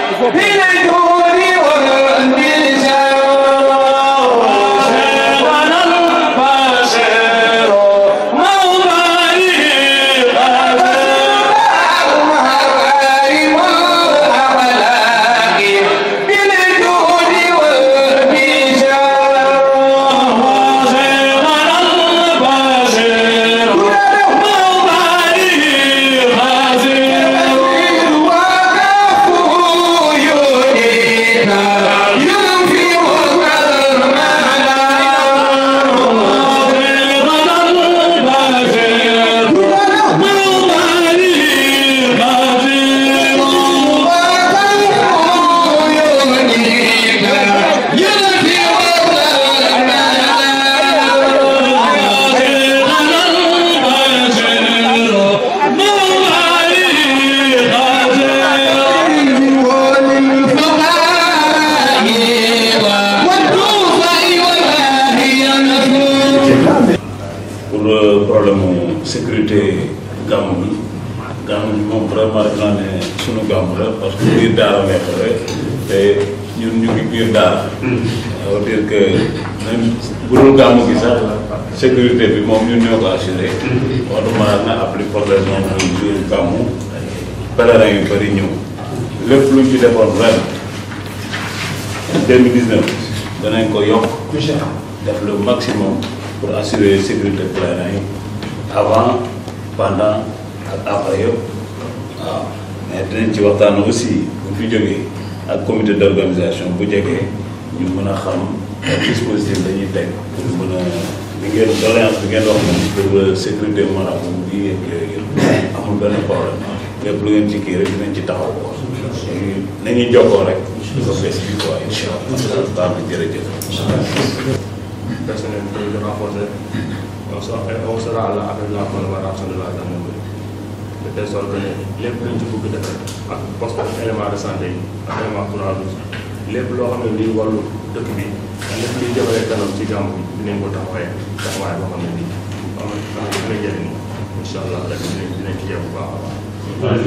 pour le problème sécurité gàmmu bi gàmmu bi moom vraiment def naa ne sunu gàmmu la parce que biir daara lay xewee te ñun ñu ngi biir daara. ça veut dire que même bu dul gàmmu gi sax sécurité bi moom ñun ñoo ko assuré. wax dëgg mën na appli problème moom muy biir gàmmu pèlerin yu bëri ñëw lépp luñ ci defoon ren 2019 danañ ko yokk def le maximum pour assurer sécurité pèlerin yi avant pendant ak après yëpp waaw mais dinañ ci waxtaan aussi bu fi jógee ak comité d' organisation bu jegee ñu mën a xam dispositif dañuy teg pour mën a li ngeen doléance bi ngeen wax moom pour sécurité marabout bi ak yooyu yëpp amul benn problème lépp lu ngeen ci kii rek dinañ ci taxaw ko léegi nañuy jokkoo rek di ko bés bi quoi incha allah baax na jërëjëf personnel de renforcer on sera on sera là avec la collaboration de la gendarmerie de telle sorte que ne lépp luñ ci bëgg def ak poste ak élément de santé yi ak élément Croix-Rouge lépp loo xam ne lii wàllu dëkk bi ak lépp luy jëmale kanam ci gàmmu bi dinañ ko taxawee taxawaay boo xam ne bii am na am na dina jëriñ incha allah rek dinañ dinañ ci jéem bu baax a baax.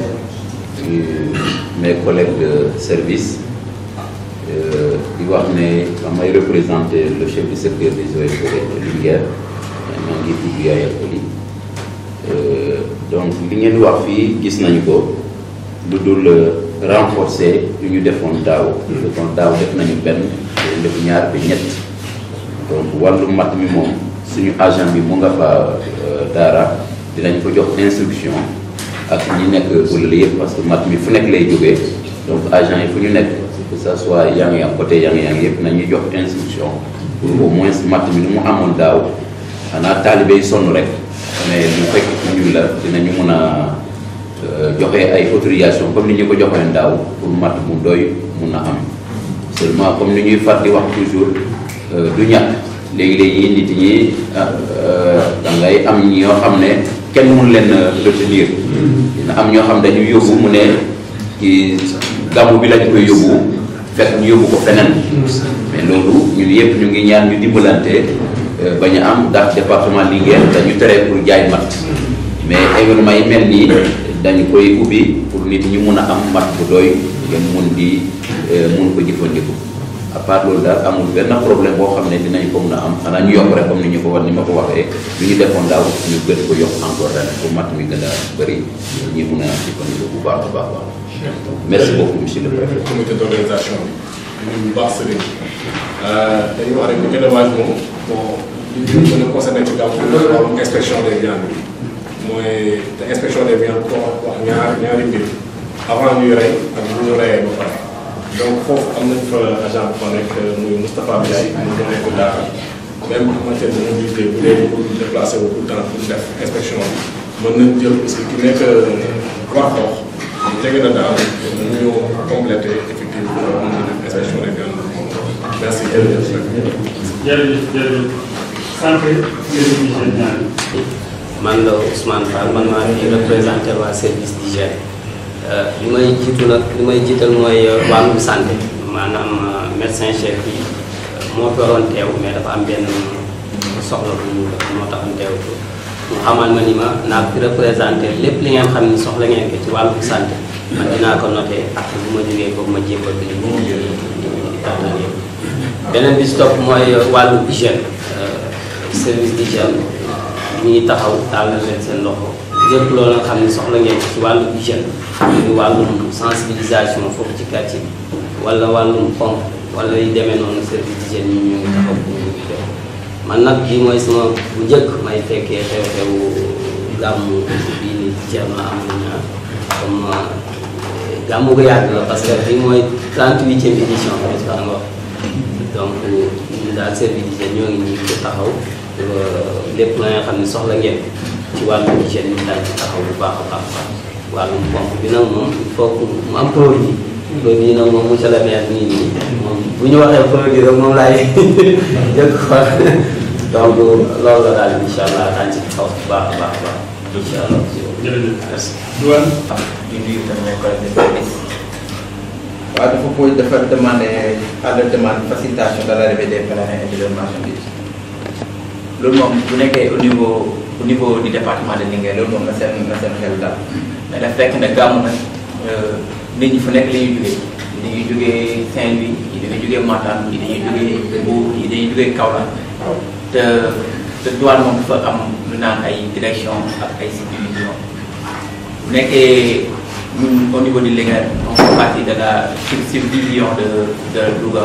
mes collègues de service di wax ne damay représenter le chef du secteur des eaux et forêts de Linguère maa ngi tudd Yaya Koli donc li ngeen wax fii gis nañu ko lu dul renforcer lu ñu defoon daaw kon daaw def nañu benn def ñaar bi ñett donc wàllu mat mi moom suñu agent bi mu nga fa daara dinañ ko jox instruction ak ñi nekk wala yëpp parce que mat mi fu nekk lay jógee donc agent yi fu ñu nekk que ça soit yang yang côté yang yang yëpp nañuy jox instruction pour au moins mat mi nu mu amoon daaw xanaa taalibe yi sonn rek mais lu fekk ñun la dinañu mën a joxe ay autorisation comme ni ñu ko joxee daaw pour mat mu doy mun a am seulement comme ni ñuy far di wax toujours du ñàkk léegi-léegi nit ñi da ngay am ñoo xam ne kenn mun leen retenir dina am ñoo xam dañuy yóbbu mu ne ci gàmmu bi lañ koy yóbbu fekk ñu yóbbu ko feneen mais loolu ñun yëpp ñu ngi ñaan ñu dimbalante bañ a am ndax département Linguère dañu tere pour jaay mat mais événement yi mel nii dañu koy ubbi pour nit ñi mun a am mat bu doy ngeen mun di mun ko jëfandiku à part loolu daal amul benn problème boo xam ne dinañ ko mun a am xanaa ñu yokk rek comme ni ñu ko war ni ma ko waxee lu ñu defoon daaw ñu gën ko yokk encore ren pour mat mi gën a bëri ñi mun a jëfandiku bu baax a baax baax merci beaucoup monsieur le préfet. comité d' organisation bi ñu bu baax sëriñ dañuy wax rek ni élevage moom bon li ñu mën a concerné ci gàmmu wàllum inspection des viandes bi mooy te inspection des viandes ko wax wax ñaar ñaari mbir avant ñuy rey ak bu ñu reyee ba pare donc foofu am nañ fa agent bu fa nekk muy Moustapha Biaye mu ngi nekk Dakar même en matière de mobilité bu dee pour déplacer wu tout le temps pour def inspection bi mën nañ jël aussi ki nekk Warxoox jege na daal ñu complété effectivement mën na def inspection des viandes merci jërëjëf. jërëjëf jërëjëf sant service d'hygiène man la Ousmane Fall man maa fi représenté waa service d'hygiène li may jiitu nag li may jiital mooy wàllum santé maanaam médecin chef bi moo fi waroon teew mais dafa am benn soxla bu ñu moo tax am teew mu xamal ma ni ma naa fi représenté lépp li ngeen xam ni soxla ngeen ko ci wàllum santé man dinaa ko noté ak bu ma jógee beneen bi si topp mooy wàllu hygiène service d'hygiène mi ngi taxaw daal na leen seen loxo lépp loolu nga xam ne soxla ngeen ci wàllu hygiène muy wàllum sensibilisation foofu ci quartier bi wala wàllum pompe wala yu demee noonu service d'hygiène ñi ñu ngi taxaw pour ñu ngi def man nag bii mooy sama bu njëkk may fekkee xew-xewu gàmmu bii ni Thierno Amadou Niang comme gàmmu gu yàgg la parce que bii mooy 38e édition n'est-ce pas nga donc ñu daal service d'hygiène ñoo ngi nii di taxaw lépp la nga xam ne soxla ngeen ci wàllu hygiène ñu daal ci taxaw bu baax a baax a baax wàllum pompe bi nag moom il faut que mu am produit produit nag moom monsieur le maire nii nii moom bu ñu waxee produit rek moom laay jëkk xool donc loolu la daal incha allah daañu ci taxaw bu baax a baax a baax incha allah. jërëjëf merci. Douane. di nuyu tamit mes collègues de service. waaw dafa koy dafa demandé à la demande facilitation de l'arrivée des pèlerins et de leurs marchandises loolu moom bu nekkee au niveau au niveau du département de Linguère loolu moom na seen na seen xel daal mais dafa fekk ne gàmmu nag nit ñi fu nekk la ñuy jugee dañuy jugee Saint-Louis yi dañuy jugee Matam yi dañuy jugee Mbour yi dañuy jugee Kaolack te te douane moom dafa am lu naan ay direction ak ay subdivision bu nekkee ñun au niveau de Linguère on fait partie de la subdivision de de Louga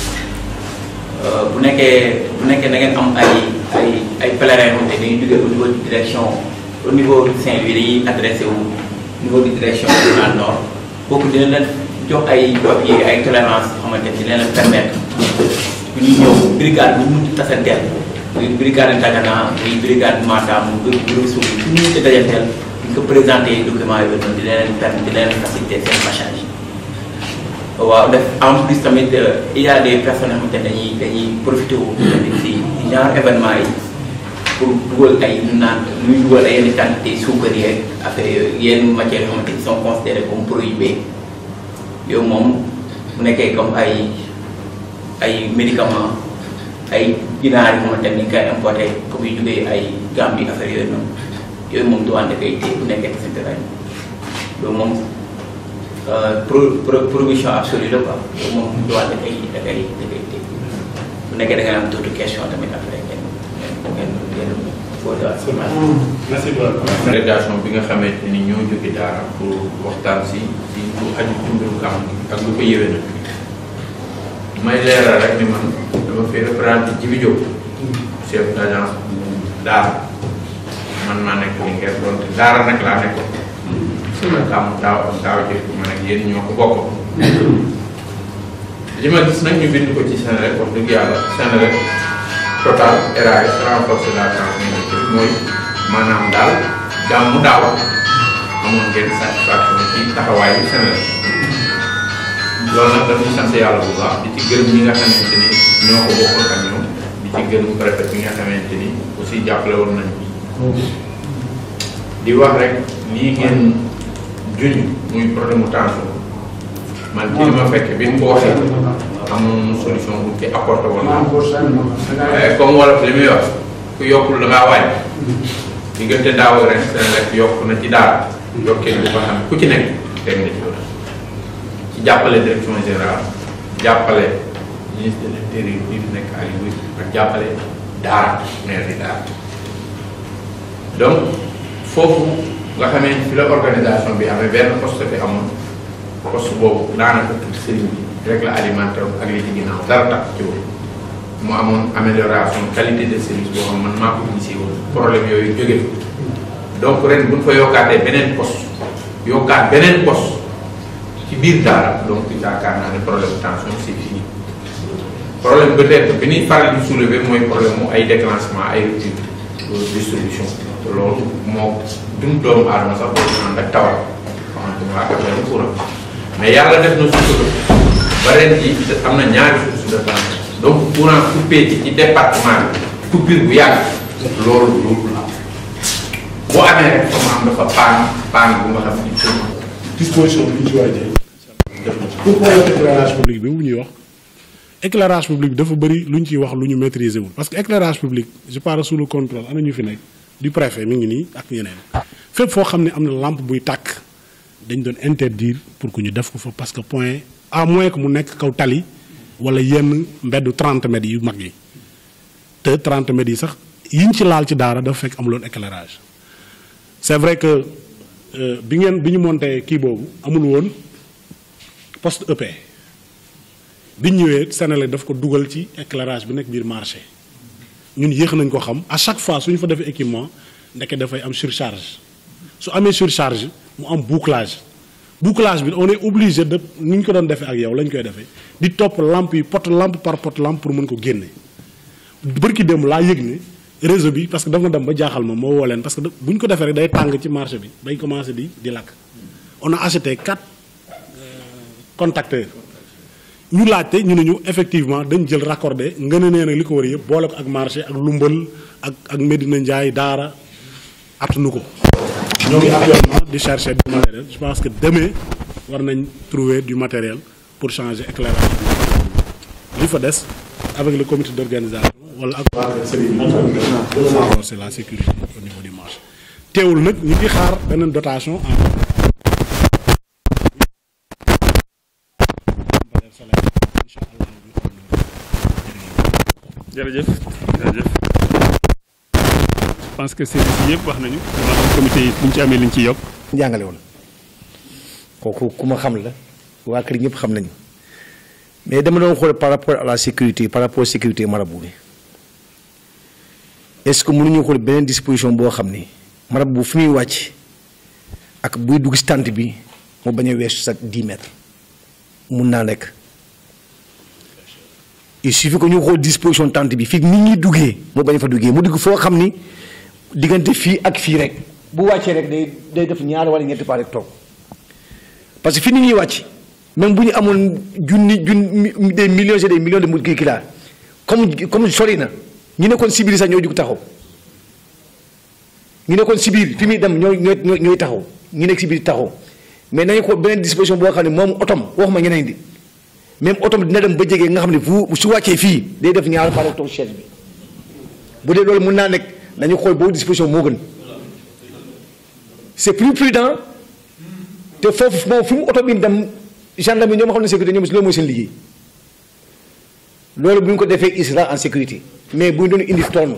bu nekkee bu nekkee da ngeen am ay ay ay pèlerins yoo xam ne dañuy jógee au niveau de direction au niveau de Saint-Louis dañuy adressé wu au niveau de direction régionale nord kooku dina leen jox ay papier ay tolérance yoo xamante ni dina leen permettre bu ñuy ñëw brigade bu ñu munti tasanteel muy brigade Dagana muy brigade Matam muy brigade Sow fu ñu munti dajanteel ñu ko présenté document yooyu noonu dina leen permettre dina leen faciliter seen passage waaw def en plus tamit il y a des personnes yoo xamante ne dañuy dañuy profité wu tamit si si genre événement yi pour dugal ay ñu naan ñuy dugal ay yenn quantité suukar yeeg affaire yooyu yenn matières yoo xamante ni sont considérées comme prohibées yooyu moom mu nekkee comme ay ay médicaments ay ginaar yoo xamante ni kay importé comme yu jógee ay Gambie affaire yooyu noonu yooyu moom du ànd ak ay téye bu nekkee ci terrain loolu moom. pro pro provision absolue la quoi loolu moom du wàll da koy da koy da koy dégg bu nekkee da nga am tuuti question tamit après ngeen ngeen ngeen posé waat si man. merci beaucoup. délégation bi nga xamante ni ñoo jóge daara pour waxtaan si si lu aju ci mbiru gàmm ak lu ko yëwee nag may leeral rek ni man dama fi représenté Djibi Diop chef d' agence daara man maa nekk Linguère donc daara nag laa nekkoon. la gàmm daaw ak daaw jëf man ak yéen ñoo ko bokk li ma gis nag ñu bind ko ci Senelec wax dëgg yàlla Senelec total RAS renforcer la transmission mooy maanaam daal gàmmu daaw amoon ngeen satisfaction ci taxawaayu Senelec loolu nag dañuy sant yàlla bu baax di ci gërëm ñi nga xamante ni ñoo ko bokkoon ak ñoom di ci gërëm préfet bi nga xamante ni aussi jàppale woon nañu di wax rek lii ngeen juñ muy problème mu tension man ci li ma fekk bi ñu ko waxee amoon solution bu ci apporté woon naa waaye comme wolof li muy wax ku yokkul da ngaa wàññi diggante daaw ak ren Senelec yokk na ci daal yokkee bu ko xam ku ci nekk teg na ci yoon ci jàppale direction générale jàppale ministre de l'intérieur bi fi nekk Aliou ak jàppale daara maire di daara donc foofu nga xamee fi la organisation bi amee benn poste fi amoon poste boobu daanaka tuuti sëriñ bi rek la alimentaire ak li ci ginnaaw dara tax ci woon mu amoon amélioration qualité de service boo xam man maa ko initié woon problème yooyu jóge fa donc ren bu ñu fa yokkaatee beneen poste yokkaat beneen poste ci biir daara donc yaakaar naa ne problème tension c'est fini problème peut-être bi ñuy faral di soulever mooy problème mu ay déclenchement ay rupture distribution loolu moo dund doomu aadama sax boobu ànd ak tawal xamante ni waa affaire courant mais yàlla def na sutura ba ren ji am na ñaari source de tension donc courant coupé ci ci département bi coupure bu yàgg loolu loolu la boo amee rek fa mu am dafa paan paan bu nga xam ni disposition bi ñu ci war a jël pour problème éclairage public bi bu ñuy wax éclairage public bi dafa bëri lu ñu ciy wax lu ñu maîtriser wul parce que éclairage public je parle sous le contrôle ana ñu fi nekk du préfet mi ngi nii ak ñeneen fépp foo xam ne am na lampe buy tàkk dañ doon interdire pour que ñu def ko fa parce que point à moins que mu nekk kaw tali wala yenn mbeddu 30 mètres yu mag yi te 30 mètres yi sax yiñ ci laal ci daara dafa fekk amuloon éclairage c'est vrai que euh, bi ngeen bi ñu monté kii boobu amul woon poste EP bi ñu ñëwee Sénélec daf ko dugal ci éclairage bi nekk biir marché ñun yéex nañ ko xam à chaque fois suñu fa defee équipement ndeke dafay am surcharge su amee surcharge mu am bouclage bouclage bi on est obligé de ni ñu ko doon defee ak yow lañ koy defee di topp lampe yi pot lampe par pot lampe pour mën ko génne bërki démb laa yëg ne réseau bi parce que dafa dem ba jaaxal ma moo woo leen parce que bu ñu ko defee rek day tàng ci marché bi bay commencé di di lakk on a acheté quatre contacteurs ñu laajte ñu ne ñu effectivement dañ jël raccordé nga ne nee nag li ko war yëpp boole ko ak marché ak lumbal ak ak Medina Ndiaye daara attanu ko ñoo ngi actuellement di chercher du matériel je pense que demain war nañ trouver du matériel pour changer éclairage bi li fa des avec le comité d'organisation wala ak renforcer la sécurité au niveau du marché teewul nag ñu ngi xaar beneen dotation en jërëjëf jërëjëf je pense que service yi yëpp wax nañu maanaam comité yi bu ñu ci amee li ñu ciy yokk. jàngale woon kooku ku ma xam la waa kër ñëpp xam nañu mais dama doon xool par rapport à la sécurité par rapport sécurité marabout bi est-ce que mënuñu xool beneen disposition boo xam ni marabout fi muy wàcc ak buy dugg si tànt bi mu bañ a weesu sa 10 mètres mun naa nekk il suffit que ñu xool disposition tànt bi fii nit ñi duggee mu bañ fa duggee mu dugg foo xam ni diggante fii ak fii rek bu wàccee rek day day def ñaar wala ñetti paa rek toog parce que fi nit ñuy wàcc même bu ñu amoon junni junni des millions et des millions de mu kii laa comme comme sori na ñu nekkoon si biir sax ñoo jug taxaw ñu nekkoon si biir fi muy dem ñooy ñooy ñooy taxaw ñu nekk si biir taxaw mais nañu ko beneen disposition boo xam ne moom otom waxuma ñeneen di même otom dina dem ba jege nga xam ne fu su wàccee fii day def ñaar paa rek toog chaise bi bu dee loolu mun naa nekk nañu xool boobu disposition moo gën c'est plus prudent te foofu moom fi mu oto bi dem gendarme yi ñoom xam ne sécurité ñoom loolu mooy seen liggéey loolu bu ñu ko defee il sera en sécurité mais bu ñu doon indi toon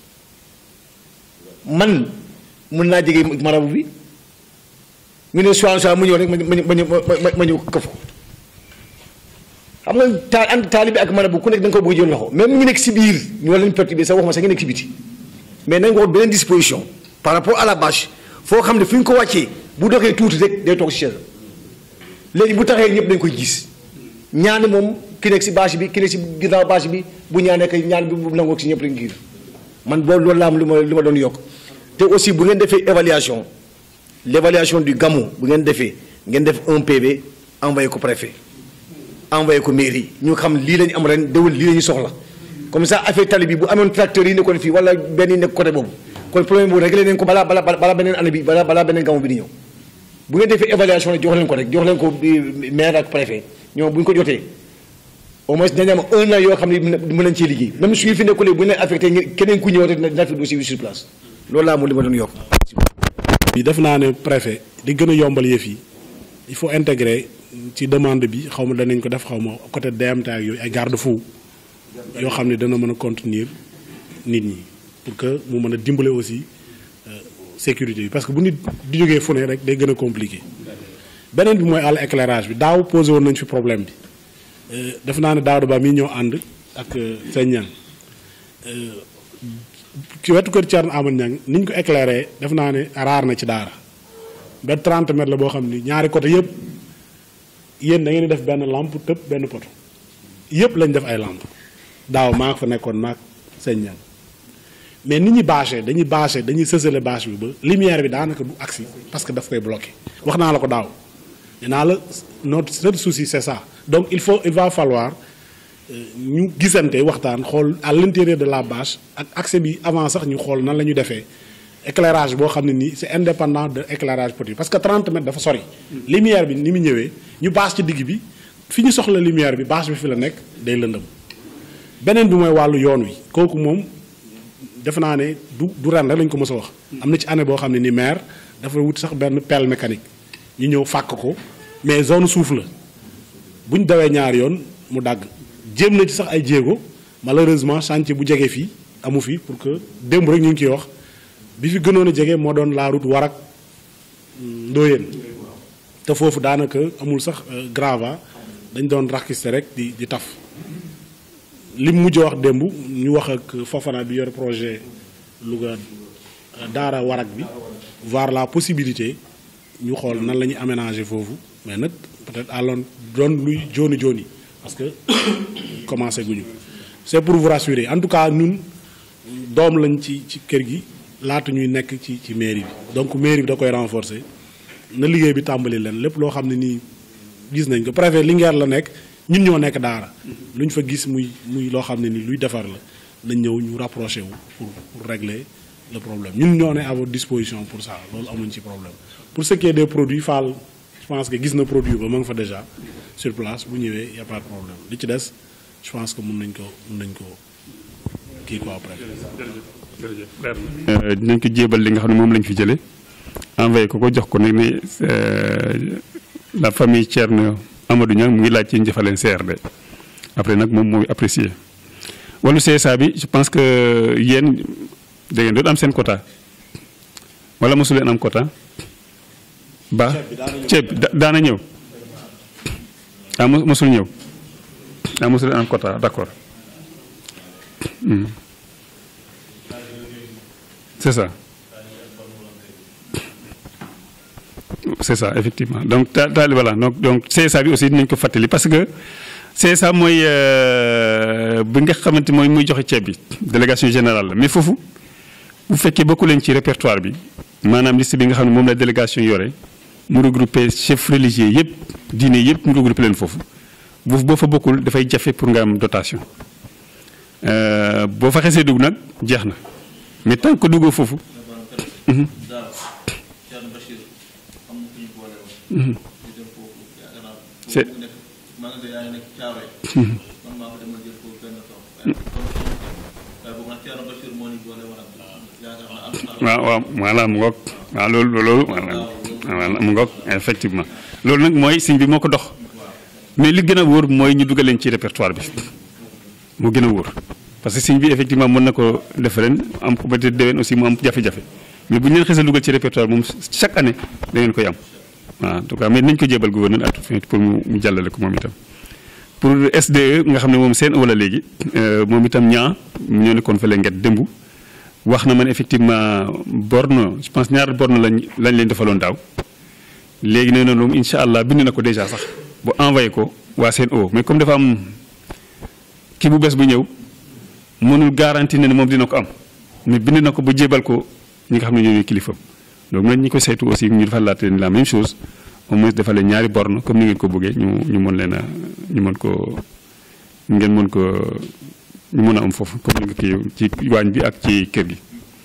man mun naa jege marabu bi ñu ne soir soir mu ñëw rek ma ma ma ma ñëw këf ko xam nga taal ànd taalibe ak marabu ku nekk da nga ko bëgg jël loxo même ñu nekk si biir ñu war lañ perturbé sax waxuma sax nga nekk si biti mais nañ ko beneen disposition par rapport à la bâche foo xam ne fi ñu ko wàccee bu doxee tuuti rek day toog si chaise léegi bu taxee ñëpp dañ koy gis ñaan moom ki nekk si bâche bi ki nekk si ginnaaw bâche bi bu ñaanee kay ñaan bi bu nangoo si ñëpp lañ giir man boobu loolu la am lu ma lu ma doon yokk te aussi bu ngeen defee évaluation l' évaluation du gamou bu ngeen defee ngeen def un PV envoyé ko préfet envoyé ko mairie ñu xam lii lañu am ren déwén lii la ñu soxla comme ça affaire tali bi bu amoon tracteur yi nekkoon fii wala benn yi nekk côté boobu kon problème boobu réglé nañ ko balaa balaa balaa beneen année bi balaa balaa beneen gamu bi di ñëw bu ngeen defee évaluation rek jox leen ko rek jox leen ko maire ak préfet ñoom bu ñu ko jotee au moins dañu am un an yoo xam ne mën nañ cee liggéey même su ñu fi nekkulee bu ñu leen affecté keneen ku ñëw rek dina fi dossier bi sur place loolu laa moom li ma doon yokk. bi def naa ne préfet di gën a yombal yëf yi il faut intégrer ci demande bi xaw ma danañ ko def xaw ma côté DMT ak yooyu ay garde-fou yoo xam ne dana mën a contenir nit ñi pour que mu mën a dimbale aussi sécurité bi parce que bu nit di jógee fu ne rek day gën a compliqué beneen bi mooy àll éclairage bi daaw posé woon nañ fi problème bi def naa ne daaw ba mi ñëw ànd ak seen ñan ci wetu kër Thierno Amadou Niang ni ñu ko éclairé def naa ne raar na ci daara ba 30 mètres la boo xam ni ñaari côté yëpp yéen da ngeen di def benn lampe tëb benn poto yëpp lañ def ay lampe daaw maa fa nekkoon maag seen ñan mais nit ñi bâché dañuy bâché dañuy sësale bâche bi ba lumière bi daanaka du agsi parce que daf koy bloqué wax naa la ko daaw nee naa la notre seul souci c'est ça donc il faut il va falloir ñu gisante waxtaan xool à l'intérieur de la bâche ak accès bi avant sax ñu xool nan la ñu defee éclairage boo xam ne nii c'est indépendant de éclairage petit parce que 30 mètres dafa sori. lumière bi ni mu ñëwee ñu bâche ci digg bi fi ñu soxla lumière bi bâche bi fi la nekk day lëndëm beneen bi mooy wàllu yoon wi kooku moom defe naa ne du du ren rek lañ ko mës a wax. am na ci année boo xam ne ni maire dafa wut sax benn pelle mécanique ñu ñëw fàkk ko mais zone suuf la bu ñu dawee ñaar yoon mu dagg. jéem na ci sax ay jéego malheureusement chantier bu jege fii amu fi pour que démb rek ñu ngi ciy wax bi fi gënoon a jege moo doon la route Warak Ndoyeen te foofu daanaka amul sax grava dañ doon raxiste rek di di taf li mu mujj wax démb ñu wax ak Fofana bi yor projet Louga Daara Warak bi voir la possibilité ñu xool nan la ñuy aménager foofu mais nag peut-être àlloon doon luy jooni jooni parce que commencé guñu c'est pour vous rassurer en tout cas ñun doom lañ ci ci kër gi laata ñuy nekk ci ci mairie bi donc mairie bi da koy renforcer na liggéey bi tàmbali leen lépp loo xam ne nii gis nañ ko préfet Linguère la nekk ñun ñoo nekk daara lu ñu fa gis muy muy loo xam ne nii luy defar la nañ ñëw ñu rapproché wu pour pour régler le problème ñun ñoo ne à votre disposition pour ça loolu amuñ ci problème pour ce qui est des produits Fall je pense que gis na produit ba ma nga fa déjà sur place bu ñëwee y a pas de problème li ci des je pense que mun nañ ko mun nañ ko kii quoi après. dinañ ko jébal li nga xam ne moom lañ fi jëlee envoyé ko ko jox ko nag ne la famille Thierno Amadou Niang mu ngi laaj ci njëfaleen CRD après nag moom mooy apprécier wàllu CSA bi je pense que yéen da ngeen doon am seen quota wala mosu leen am quota ba ceeb bi daana ñëw ah mosul ñëw ah mosu leen am quota d'accord c'est ça c'est ça effectivement donc ta taali voilà donc donc CSA bi aussi dinañ ko fàttali parce que CSA mooy bi nga xamante mooy muy joxe ceeb bi délégation générale la mais foofu bu fekkee bokku leen ci répertoire bi maanaam liste bi nga xam ne moom la délégation yore mu regroupé chef religieux yëpp diine yëpp mu regroupé leen foofu boofu boo fa bokkul dafay jafe pour nga am dotation boo fa xesee dugg nag jeex na mais tant que duggoo foofu. c'est waaw waaw voilà mu ngoog waaw loolu loolu voilà mu ngoog effectivement loolu nag mooy signe bi moo ko dox mais li gën a wóor mooy ñu dugal leen ci répertoire bi mu gën a wóor parce que signe bi effectivement mën na ko def ren am ko peut-être déwén aussi mu am jafe-jafe mais bu ñu leen xasee dugal ci répertoire moom chaque année da ngeen koy am waaw en tout cas mais nañ ko jébal gouverneur à tout fin pour mu mu jàllale ko moom itam pour SDE nga xam ne moom seen wala léegi moom itam ñaa ñoo nekkoon fële nget démb wax na man effectivement borne je pense ñaar borne lañ lañ leen defaloon daaw léegi nee na moom incha allah bind na ko déjà sax bu envoyé ko waa seen o mais comme dafa am kii bu bees bu ñëw mënul garanti ne ne moom dina ko am mais bind na ko bu jébal ko ñi nga xam ne ñooy kilifa donc nag ñi ko saytu aussi ñu defal laate la même chose au moins defal leen ñaari borne comme ni ngeen ko bëggee ñu ñu mën leen a ñu mën ko ngeen mën ko ñu mën a am foofu comme ni nga kii ci waañ bi ak ci kër gi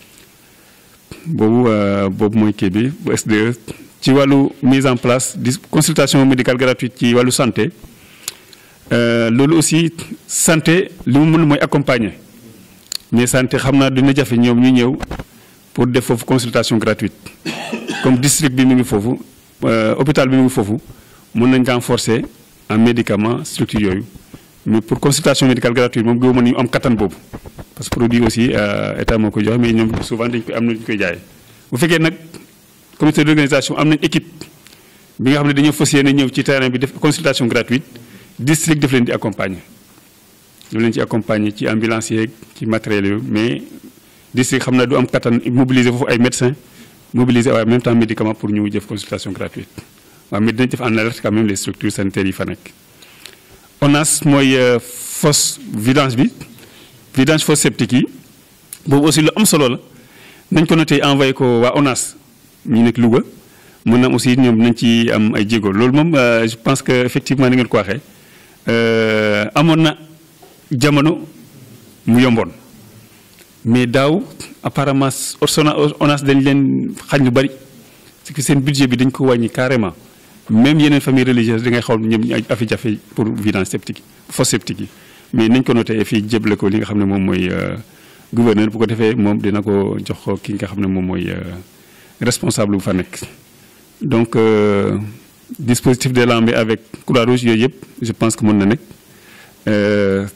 boobu boobu mooy kii bi bu SDE ci wàllu mise en place di consultation médicale gratuite ci wàllu santé loolu aussi santé li mu mën mooy accompagner mais santé xam naa dina jafe ñoom ñu ñëw pour def foofu consultation gratuite comme district bi mu ngi foofu hôpital bi mu ngi foofu mën nañ renforcer en médicament structure yooyu mais pour consultation médicale gratuite moom gëwuma nañu am kattan boobu parce que produit aussi état moo koy joxe mais ñoom souvent dañ koy am na ñu koy jaayee bu fekkee nag comité d'organisation am nañ équipe bi nga xam ne dañoo fas yéene ñëw ci terrain bi def consultation gratuite district daf leen di accompagner daf leen ci accompagner ci ambulance yeeg ci matériel yooyu mais district xam naa du am kattan mobiliser foofu ay médecins mobiliser waaye en même temps médicament pour ñu def consultation gratuite waaw mais dinañ def en alerte quand même les structures sanitaires yi fa nekk. ONAS mooy fosse vidange bi vidange fosse septique yi boobu aussi lu am solo la nañ ko noté envoyé ko waa ONAS ñu nekk Louga mën na aussi ñoom nañ ci am ay jéego loolu moom je pense que effectivement ni ngeen ko waxee amoon na jamono mu yomboon mais daaw apparemment ONAS dañ leen xañ lu bari parce que seen budget bi dañ ko wàññi carrément même yeneen famille religieuse da ngay xaw ñoom ñu afi jafe pour vidange septique yi fosse septique yi mais nañ ko noté fii jéble ko li nga xam ne moom mooy gouverneur bu ko defee moom dina ko jox ko ki nga xam ne moom mooy responsable bu fa nekk donc dispositif de lambe avec Croix-Rouge yooyu yëpp je pense que mën na nekk Euh,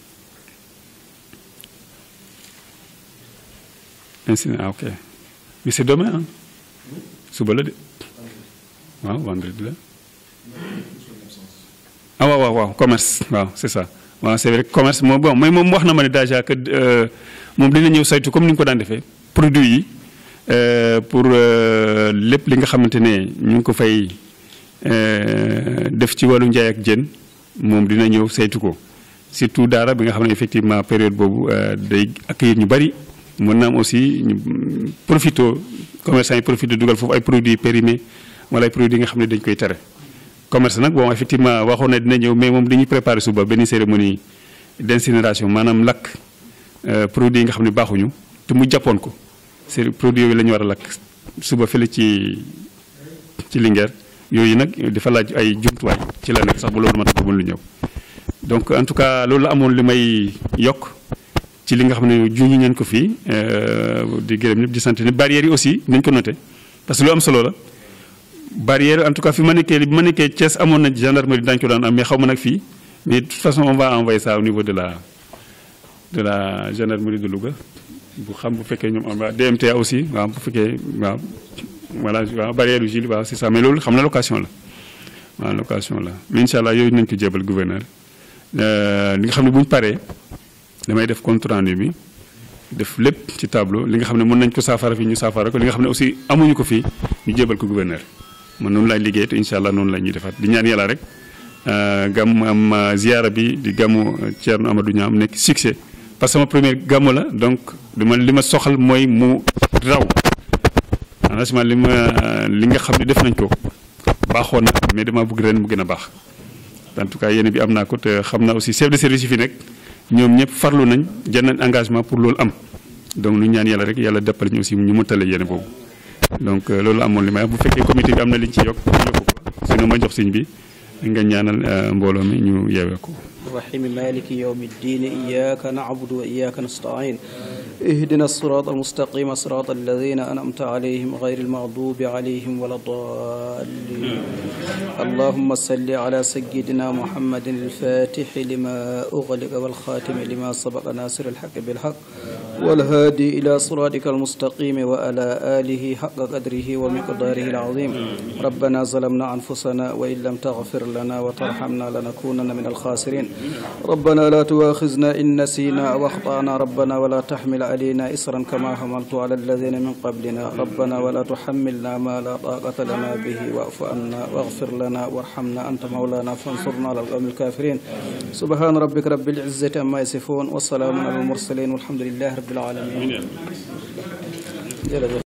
incident ah ok mais c'est demain ah suba la de waaw vendredi la ah waaw waaw waaw commerce waaw c'est ça waaw c'est vrai commerce moom bon mais moom wax na ma ne déjà que euh, moom dina ñëw saytu comme ni ñu ko daan defee produit yi euh, pour euh, lépp li nga xamante ne ñu ngi ko fay euh, def ci wàllu njaay ak jën moom dina ñëw saytu ko surtout daara bi nga xam ne effectivement période boobu euh, day accueillir ñu bari mën na am aussi ñu profito commerçant yi profito dugal foofu ay produits périmés wala ay produits yi nga xam ne dañ koy tere commerce nag bon effectivement waxoon na dina ñëw mais moom dañuy préparer suba benn cérémonie d'incinération maanaam lakk euh, produits yi nga xam ne baaxuñu te mu jàppoon ko c'est produits yooyu la ñu war a lakk suba fële ci ci Linguère yooyu nag dafa laaj ay jumtuwaay ci la nekk sax bu loolu ma tax lu ñëw donc en tout cas loolu la amoon li may yokk ci li nga xam ne juñu ngeen ko fii euh, di gërëm ñëpp di sant ni barrières yi aussi nañ ko noté parce que lu am solo la barrière en tout cas fi ma nekkee bi ma nekkee Thiès amoon na gendarmerie daañu ko daan am mais xaw ma nag fii mais de toute façon on va envoyer ça au niveau de la de la gendarmerie de Louga bu xam bu fekkee ñoom am DMTA aussi waaw bu fekkee waaw voilà waaw barrière yu Gilles waaw c'est ça mais loolu xam na location la waaw location la mais incha allah yooyu nañ ko jébal gouverneur li nga xam ne bu ñu paree damay def compte rendu bi def lépp ci tableau li nga xam ne mën nañ ko saafara fii ñu saafara ko li nga xam ne aussi amuñu ko fii ñu jébal ko gouverneur man noonu laay liggéey te incha allah noonu la ñuy defaat di ñaan yàlla rek gàmm am ziara bi di gàmmu Thierno Amadou Niam nekk succès parce que sama premier gàmmu la donc dama li ma soxal mooy mu raw franchement li ma li nga xam ne def nañ ko baaxoon na mais dama bëgg ren mu gën a baax en tout cas yéen bi am naa ko te xam naa aussi chef de service yi fi nekk ñoom ñëpp farlu nañ jël nañ engagement pour loolu am donc ñu ñaan yàlla rek yàlla deppal ñu aussi ñu mëtale yéen boobu donc loolu amoon li may wax bu fekkee comité bi am na liñ ci yokk ñu yokk ko sinon ma jox siñ bi nga ñaanal mbooloo mi ñu yeewee ko الرحيم مالك يوم الدين إياك نعبد وإياك نستعين اهدنا الصراط المستقيم صراط الذين أنعمت عليهم غير المغضوب عليهم ولا الضالين اللهم صل على سيدنا محمد الفاتح لما أغلق والخاتم لما سبق ناصر الحق بالحق والهادي إلى صراطك المستقيم وعلى آله حق قدره ومقداره العظيم ربنا ظلمنا أنفسنا وإن لم تغفر لنا وترحمنا لنكونن من الخاسرين ربنا لا تؤاخذنا إن نسينا أو أخطأنا ربنا ولا تحمل علينا إصرا كما حملت على الذين من قبلنا ربنا ولا تحملنا ما لا طاقة لنا به واعف عنا واغفر لنا وارحمنا أنت مولانا فانصرنا على القوم الكافرين سبحان ربك رب العزة عما يصفون والسلام على المرسلين والحمد لله رب العالمين